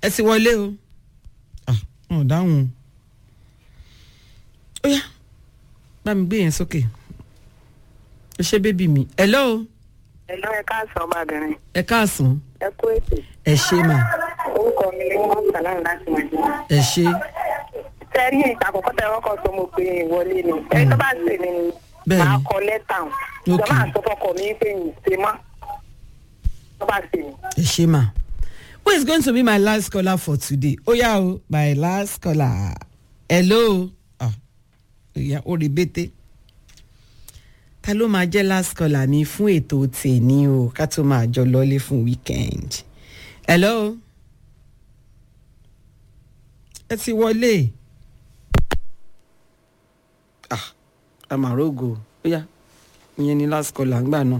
ẹ ti wọlé o ah wọn ò dáhùn ó yá bá mi gbé yẹn sókè ó ṣe bébì mi hello Ẹ̀lọ́ ẹ káàsán ọmọbìnrin. ẹ káàsán Ẹ kú ètò. ẹ ṣe mà Orúkọ mi ni wọ́n sàlám láti Nàìjíríà. ẹ ṣe Sẹ́rí ìta àkọ́kọ́ tẹ ọkọ̀ tó mo pe ìwọlé ni. Ẹni tó bá sè mí ni Bẹ́ẹ̀ni. màá kọ lẹ́tà hàn. Ok. Ìjọba àtọ́fọ́kọ̀ mi pé mi ṣe mọ́. Tó bá sè mí. ẹ ṣe mà who is going to be my last caller for today ó yá o my last caller hello ah ó yá ó rí bété ta ló máa jẹ́ last caller mi fún ètò tèmi o ká tó máa jọ lọ́lé fún weekend hello ẹ ti wọlé ah amarogo ó yá ìyẹn ni last caller ńgbà náà.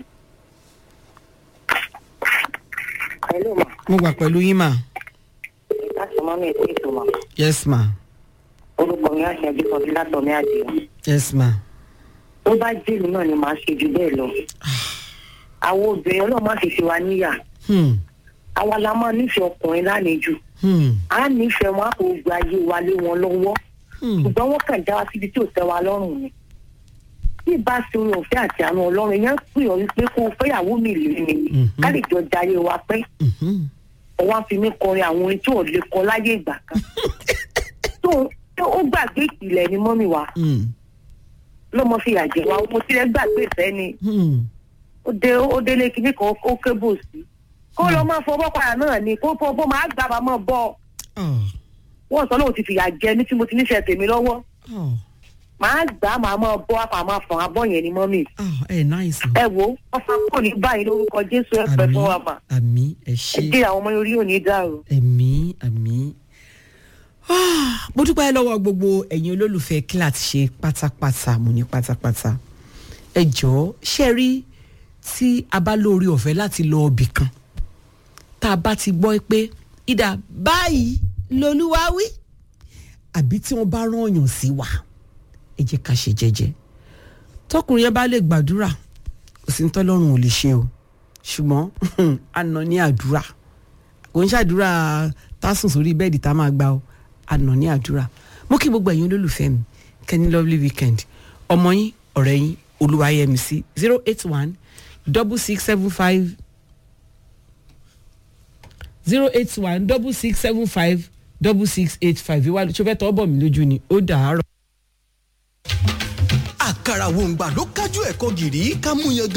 Pẹ̀lú mà. mo wà pẹ̀lú yín mà. Láti mọ́ mi ètò ètò mà. yes ma Orúkọ mi àṣẹ ẹbí kan sí látọ̀ mi àdìyẹ. yes ma. Tó bá jèlú náà ni màá ṣe jù bẹ́ẹ̀ lọ. Àwọn obìnrin ọlọ́run má fi ṣe wa níyà. Hmm. Àwa la máa nífẹ̀ẹ́ ọkùnrin lánìí Hmm. À nífẹ̀ẹ́ wọn á kò gba ayé wa lé wọn lọ́wọ́. Hmm. ṣùgbọ́n wọ́n kàn já wa síbi tí ò tẹ́ wa lọ́rùn ni. bí ìbá ṣe orin òfin àti àánú ọlọ́run yẹn pè ọ́ wípé kó o fẹ́yàwó mi lè ní Mhm. ká lè jọ jayé wa pẹ́. Mhm. ọwọ́ á fi mí kọrin àwọn orin tí ò lè kọ láyé ìgbà kan. tó tó ó gbàgbé ìpìlẹ̀ ni mọ́mì wa Hmm. lọ́mọ fi àjẹ́ wa mo tilẹ̀ gbàgbé ìfẹ́ ni Hmm. ó dé ó délé kinní kan ó kébò sí. kó lọ máa fọwọ́ padà náà ni kó fọwọ́ máa gbà bá máa bọ́ Oh. wọ́n sọ lóun ti fìyà jẹ ní tí mo ti níṣẹ́ tèmi lọ́wọ́ Oh. màá gbà á màá máa bọ́ àpà máa fọ̀n abọ́ yẹn ni mọ́mì. Oh. ẹ nice o. ẹ wo ọfà kò ní báyìí lórúkọ jésù ẹ pẹ fún wa mà àmì ẹ ẹ ṣe dé àwọn ọmọ orí òní dàrú. ẹ̀mí àmì. Ah, mo dúpẹ́ lọ́wọ́ gbogbo ẹ̀yin olólùfẹ́ kílà ti ṣe pátápátá mo ní pátápátá ẹ jọ̀ọ́ ṣe rí tí a bá lórí ọ̀fẹ́ láti lọ ọbì kan tá a bá ti gbọ́ pé ìdá báyìí lolúwa wí àbí tí wọ́n bá rán ọ̀yàn sí wa ẹ jẹ́ ká ṣe jẹ́jẹ́ tọkùnrin yẹn bá lè gbàdúrà kò sí ní tọ́lọ́run ò lè ṣe o ṣùgbọ́n àná ní àdúrà kò ń ṣàdúrà tásùn sórí bẹ́ẹ̀dì tá a máa gbà o àná ní àdúrà mo kí gbogbo ẹ̀yin olólùfẹ́ mi kẹ́ni lovely weekend ọmọ yín ọ̀rẹ́ yín olúwayẹmísí zero eight one double six seven five zero eight one double six seven five double six eight five ìwádìí tó fẹ́ tọ́ bọ̀ mí lójú ni ó dàárọ̀. àkàrà wòǹgbà ló kájú ẹ̀kọ́ gìrì ká mú yan gan.